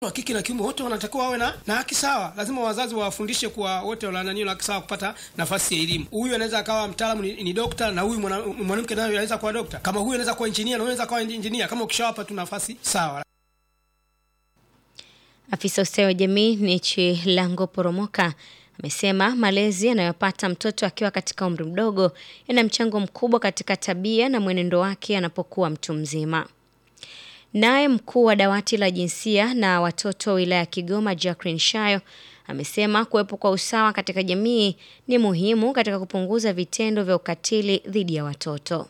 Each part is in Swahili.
wa kike na kiume wote wanatakiwa wawe na, na haki sawa. Lazima wazazi wawafundishe kuwa wote wananio na haki sawa kupata nafasi ya elimu. Huyu anaweza akawa mtaalamu ni, ni dokta na huyu mwanamke naye anaweza kuwa dokta, kama huyu anaweza kuwa injinia na huyu anaweza kuwa injinia, kama ukishawapa tu nafasi sawa. Afisa ustawi wa jamii Nichi Lango Poromoka amesema malezi yanayopata mtoto akiwa katika umri mdogo yana mchango mkubwa katika tabia na mwenendo wake anapokuwa mtu mzima. Naye mkuu wa dawati la jinsia na watoto wilaya ya Kigoma Jacqueline Shayo amesema kuwepo kwa usawa katika jamii ni muhimu katika kupunguza vitendo vya ukatili dhidi ya watoto.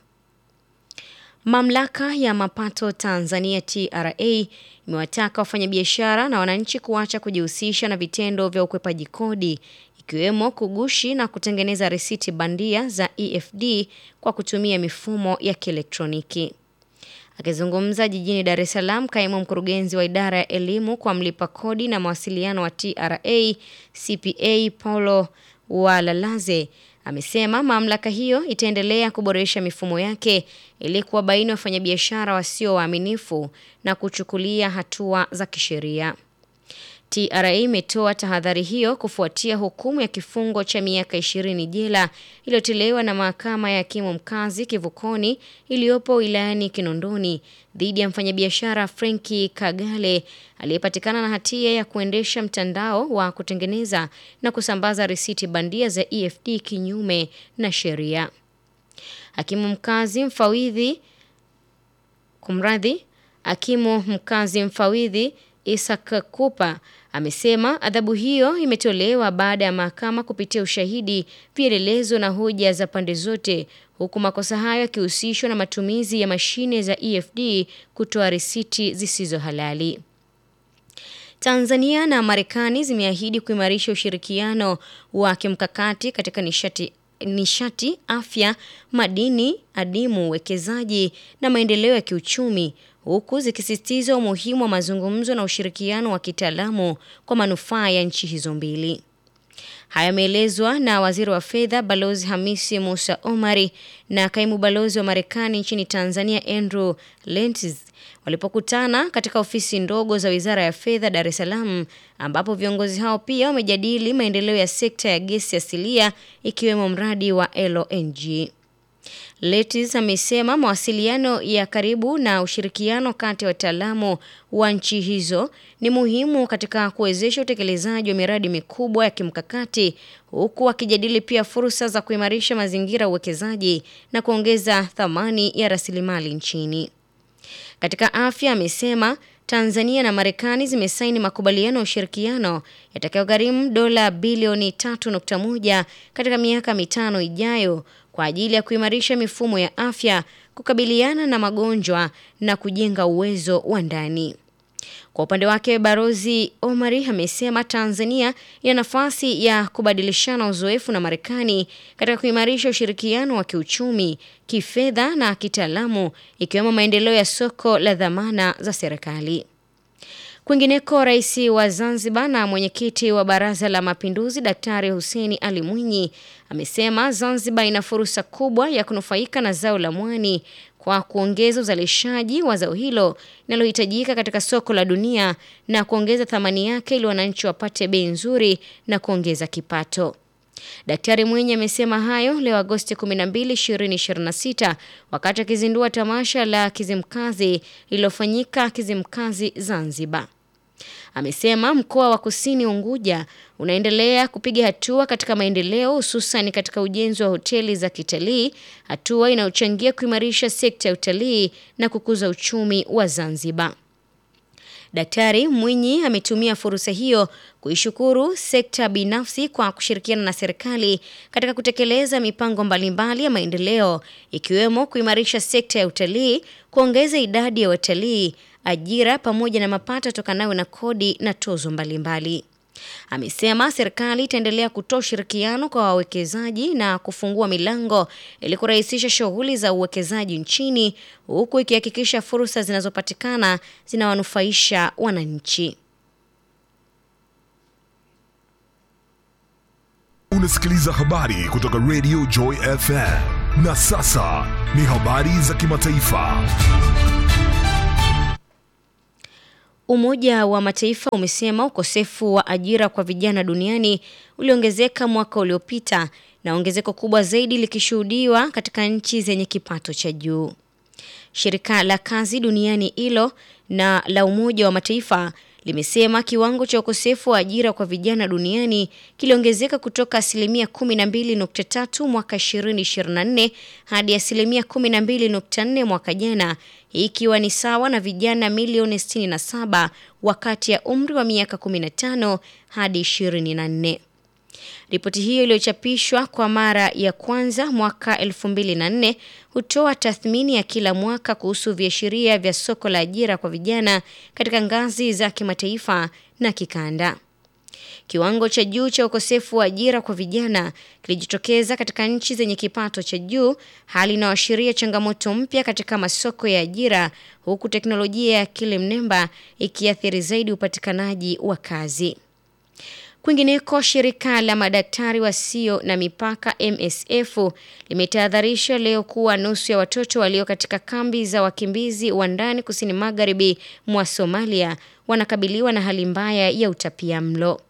Mamlaka ya mapato Tanzania TRA imewataka wafanyabiashara na wananchi kuacha kujihusisha na vitendo vya ukwepaji kodi ikiwemo kugushi na kutengeneza risiti bandia za EFD kwa kutumia mifumo ya kielektroniki. Akizungumza jijini Dar es Salaam, kaimu mkurugenzi wa idara ya elimu kwa mlipa kodi na mawasiliano wa TRA CPA Paulo Walalaze amesema mamlaka hiyo itaendelea kuboresha mifumo yake ili kuwabaini wafanyabiashara wasio waaminifu na kuchukulia hatua za kisheria. TRA imetoa tahadhari hiyo kufuatia hukumu ya kifungo cha miaka ishirini jela iliyotolewa na mahakama ya hakimu mkazi Kivukoni iliyopo wilayani Kinondoni dhidi ya mfanyabiashara Frenki Kagale aliyepatikana na hatia ya kuendesha mtandao wa kutengeneza na kusambaza risiti bandia za EFD kinyume na sheria. Hakimu mkazi mfawidhi kumradhi, hakimu mkazi mfawidhi Isaac Kupa amesema adhabu hiyo imetolewa baada ya mahakama kupitia ushahidi, vielelezo na hoja za pande zote, huku makosa hayo yakihusishwa na matumizi ya mashine za EFD kutoa risiti zisizo halali. Tanzania na Marekani zimeahidi kuimarisha ushirikiano wa kimkakati katika nishati nishati, afya, madini, adimu, uwekezaji na maendeleo ya kiuchumi huku zikisisitiza umuhimu wa mazungumzo na ushirikiano wa kitaalamu kwa manufaa ya nchi hizo mbili. Haya yameelezwa na waziri wa fedha Balozi Hamisi Musa Omari na kaimu balozi wa Marekani nchini Tanzania Andrew Lentz walipokutana katika ofisi ndogo za wizara ya fedha Dar es Salaam, ambapo viongozi hao pia wamejadili maendeleo ya sekta ya gesi asilia ikiwemo mradi wa LNG. Letis amesema mawasiliano ya karibu na ushirikiano kati ya wataalamu wa nchi hizo ni muhimu katika kuwezesha utekelezaji wa miradi mikubwa ya kimkakati huku wakijadili pia fursa za kuimarisha mazingira ya uwekezaji na kuongeza thamani ya rasilimali nchini. Katika afya amesema Tanzania na Marekani zimesaini makubaliano ya ushirikiano yatakayogharimu dola bilioni 3.1 katika miaka mitano ijayo kwa ajili ya kuimarisha mifumo ya afya, kukabiliana na magonjwa na kujenga uwezo wa ndani. Kwa upande wake, Barozi Omari amesema Tanzania ina nafasi ya kubadilishana uzoefu na Marekani katika kuimarisha ushirikiano wa kiuchumi, kifedha na kitaalamu ikiwemo maendeleo ya soko la dhamana za serikali. Kwingineko, rais wa Zanzibar na mwenyekiti wa Baraza la Mapinduzi Daktari Hussein Ali Mwinyi amesema Zanzibar ina fursa kubwa ya kunufaika na zao la mwani kwa kuongeza uzalishaji wa zao hilo linalohitajika katika soko la dunia na kuongeza thamani yake ili wananchi wapate bei nzuri na kuongeza kipato. Daktari Mwinyi amesema hayo leo Agosti 12, 2026 wakati akizindua tamasha la Kizimkazi lililofanyika Kizimkazi Zanzibar. Amesema mkoa wa Kusini Unguja unaendelea kupiga hatua katika maendeleo hususan katika ujenzi wa hoteli za kitalii, hatua inayochangia kuimarisha sekta ya utalii na kukuza uchumi wa Zanzibar. Daktari Mwinyi ametumia fursa hiyo kuishukuru sekta binafsi kwa kushirikiana na serikali katika kutekeleza mipango mbalimbali ya maendeleo ikiwemo kuimarisha sekta ya utalii, kuongeza idadi ya watalii, ajira pamoja na mapato yatokanayo na kodi na tozo mbalimbali. Amesema serikali itaendelea kutoa ushirikiano kwa wawekezaji na kufungua milango ili kurahisisha shughuli za uwekezaji nchini huku ikihakikisha fursa zinazopatikana zinawanufaisha wananchi. Unasikiliza habari kutoka Radio Joy FM. Na sasa ni habari za kimataifa. Umoja wa Mataifa umesema ukosefu wa ajira kwa vijana duniani uliongezeka mwaka uliopita na ongezeko kubwa zaidi likishuhudiwa katika nchi zenye kipato cha juu. Shirika la kazi duniani ILO na la Umoja wa Mataifa limesema kiwango cha ukosefu wa ajira kwa vijana duniani kiliongezeka kutoka asilimia 12.3 mwaka 2024 hadi asilimia 12.4 mwaka jana, hii ikiwa ni sawa na vijana milioni 67 wakati ya umri wa miaka 15 hadi 24. Ripoti hiyo iliyochapishwa kwa mara ya kwanza mwaka 2004 hutoa tathmini ya kila mwaka kuhusu viashiria vya soko la ajira kwa vijana katika ngazi za kimataifa na kikanda. Kiwango cha juu cha ukosefu wa ajira kwa vijana kilijitokeza katika nchi zenye kipato cha juu, hali inayoashiria changamoto mpya katika masoko ya ajira, huku teknolojia ya akili mnemba ikiathiri zaidi upatikanaji wa kazi. Kwingineko, shirika la madaktari wasio na mipaka MSF limetahadharisha leo kuwa nusu ya watoto walio katika kambi za wakimbizi wa ndani kusini magharibi mwa Somalia wanakabiliwa na hali mbaya ya utapia mlo.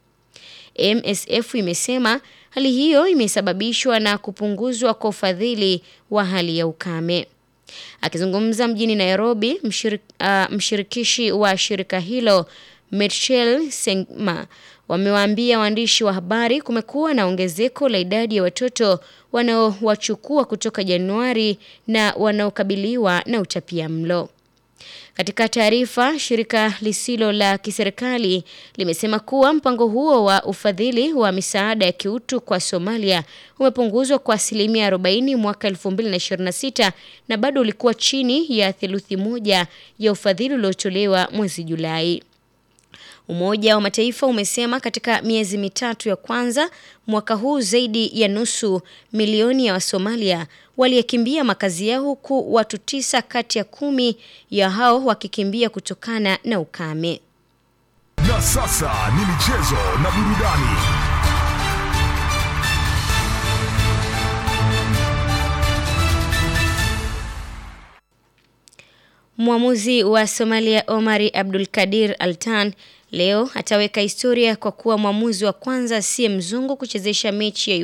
MSF imesema hali hiyo imesababishwa na kupunguzwa kwa ufadhili wa hali ya ukame. Akizungumza mjini Nairobi, mshirik, uh, mshirikishi wa shirika hilo Michel Sengma wamewaambia waandishi wa habari kumekuwa na ongezeko la idadi ya watoto wanaowachukua kutoka Januari na wanaokabiliwa na utapia mlo. Katika taarifa, shirika lisilo la kiserikali limesema kuwa mpango huo wa ufadhili wa misaada ya kiutu kwa Somalia umepunguzwa kwa asilimia 40 mwaka 2026 na bado ulikuwa chini ya theluthi moja ya ufadhili uliotolewa mwezi Julai. Umoja wa Mataifa umesema katika miezi mitatu ya kwanza mwaka huu zaidi ya nusu milioni ya Wasomalia waliyekimbia makazi yao huku watu tisa kati ya kumi ya hao wakikimbia kutokana na ukame. Na sasa ni michezo na burudani. Mwamuzi wa Somalia Omari Abdul Kadir Altan leo ataweka historia kwa kuwa mwamuzi wa kwanza asiye mzungu kuchezesha mechi ya